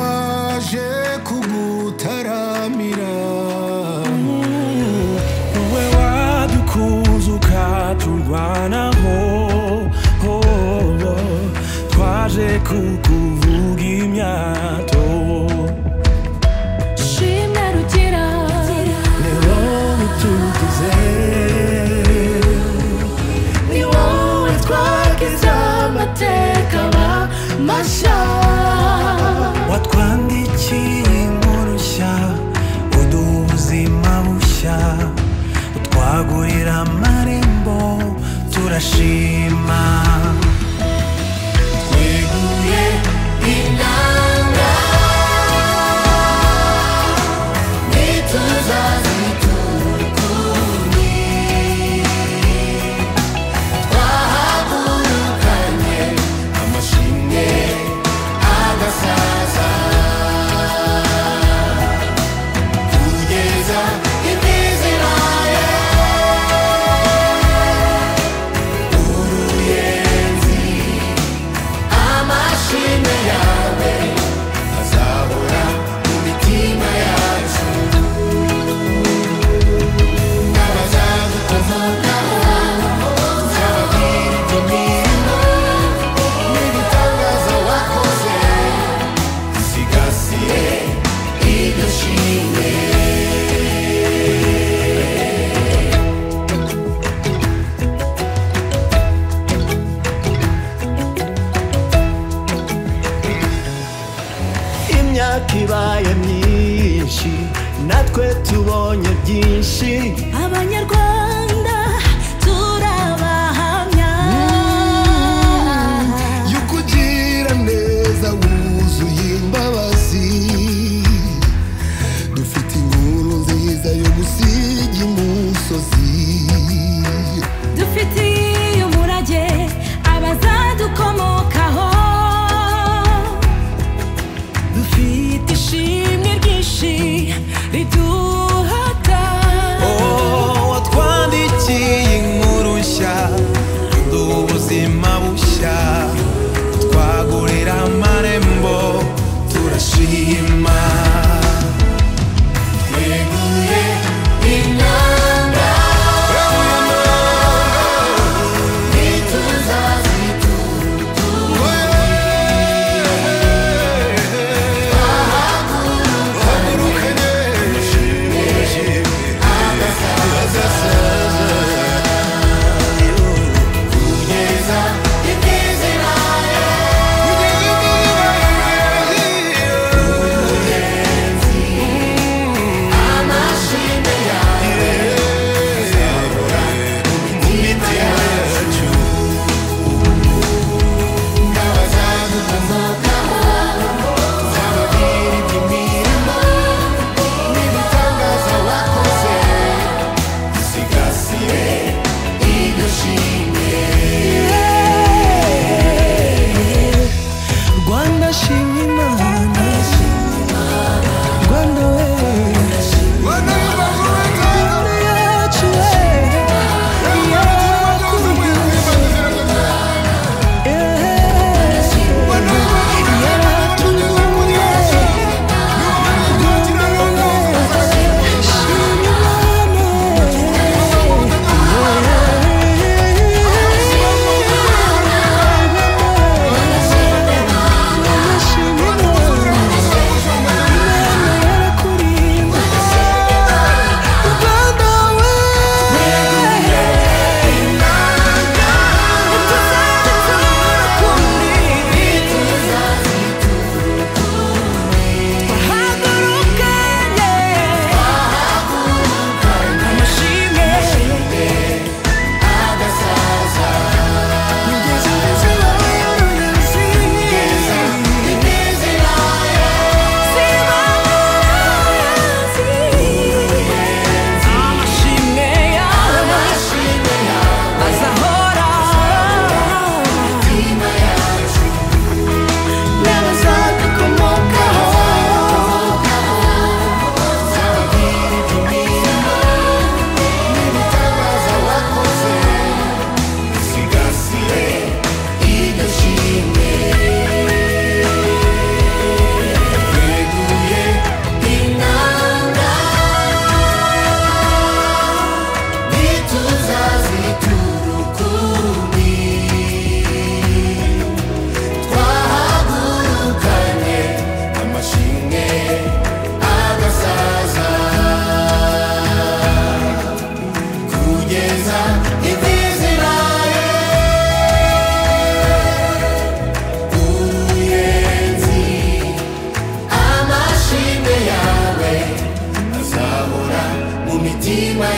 naje kugutaramira wowe wadukunze ukaturwanaho oh, oh, oh. twaje kukuvuga imyato shimwe rugira ni wowe tugize ni wowe twagize amateka ba masha watwandikiye inkuru nshya uduha ubuzima bushya utwagurira amarembo turashima tweguye inanga ntituzaziturukundi twahagurukanye amashinge agasaza kugeza imiziraye uruyenzi amashime yawe azahora mu mitima yacu n'abazadukomokaho tuzababwira ibyo mirimo n'ibitangaza wakoze usigasiye iryo shimwe imyaka ibaye myinshi natwe tubonye byinshi abanyarwanda turabahamya yukugira neza wuzuye imbabazi dufite inkuru nziza yo gusiga imusozi dufitiye umurage abazadukomokaho dufite ishimwe ryinshi riduhata watwandi kugeza imvi ziraye uyenzi amashimwe yawe azahora mu mitima